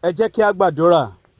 ẹ jẹ́ kí a gbàdúrà.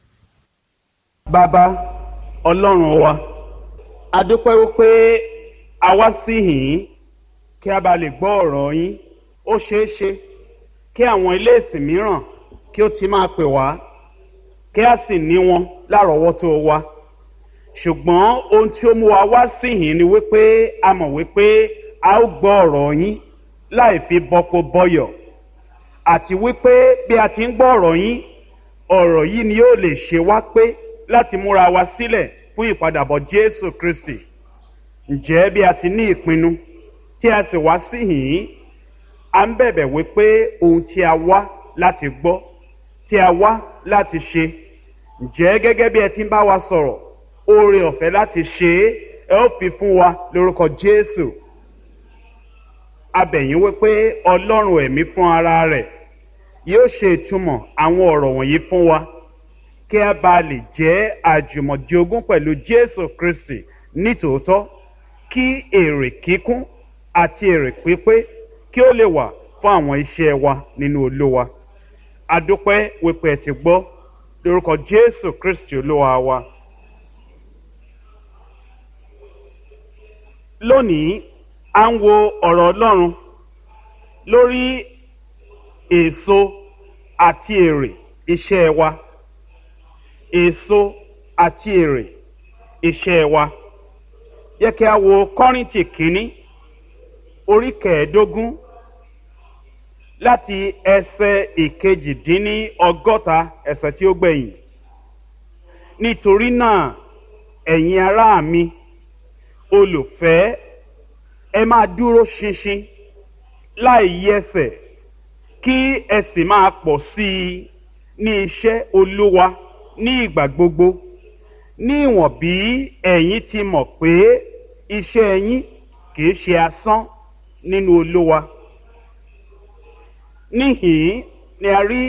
bàbá ọlọ́run wa a dúpẹ́ wípé a wá sí yìí kí a bá lè gbọ́ ọ̀rọ̀ yín ó ṣeé ṣe kí àwọn ilé ìsìn mìíràn kí ó ti máa pè wá kí a sì ní wọn lárọ̀ọ́wọ́tó wa ṣùgbọ́n ohun tí ó mú wa wá sí yìí ni wípé a mọ̀ wípé a ó gbọ́ ọ̀rọ̀ yín láì fi bọ́kó bọ́yọ̀ àti wípé bí a ti ń gbọ́ ọ̀rọ̀ yín ọ̀rọ̀ yìí ni yóò lè ṣe wá pé láti múra wa sílẹ̀ fún ìpadàbọ̀ jésù kristi ǹjẹ́ bí a ti ní ìpinnu tí a sì wá sí yìí a ń bẹ̀bẹ̀ wípé ohun tí a wá láti gbọ́ tí a wá láti ṣe ǹjẹ́ gẹ́gẹ́ bí ẹ ti ń bá wa sọ̀rọ̀ oore ọ̀fẹ́ láti ṣe é ẹ ó fi fún wa lórúkọ jésù abẹ̀yìn wípé ọlọ́run ẹ̀mí fún ara rẹ̀ yóò ṣe ìtumọ̀ àwọn ọ̀rọ̀ wọ̀nyí fún wa kí a bá lè jẹ́ àjùmọ̀jogún pẹ̀lú jésù kristi nítòótọ́ kí èrè kíkún àti èrè pípé kí ó lè wà fún àwọn iṣẹ́ wa nínú olówa adúpẹ́ wípé ẹ ti gbọ́ lórúkọ jésù kristi olúwa wa. lónìí à ń wo ọ̀rọ̀ ọlọ́run lórí èso àti èrè iṣẹ́ wa èso àti èrè iṣẹ́ wa yẹ kí a wo kọ́rìntì kínní orí kẹẹ̀ẹ́dógún láti ẹsẹ̀ ìkejìdínní ọgọ́ta ẹsẹ̀ tí ó gbẹ̀yìn nítorí náà ẹ̀yin ará mi olùfẹ́ ẹ máa dúró ṣinṣin láì yẹsẹ̀ kí ẹ sì máa pọ̀ sí i ní iṣẹ́ olúwa ní ìgbà gbogbo ní ìwọ̀n bí ẹ̀yin ti mọ̀ pé iṣẹ́ yín kì í ṣe asán nínú olúwa níhìn-ín ni a rí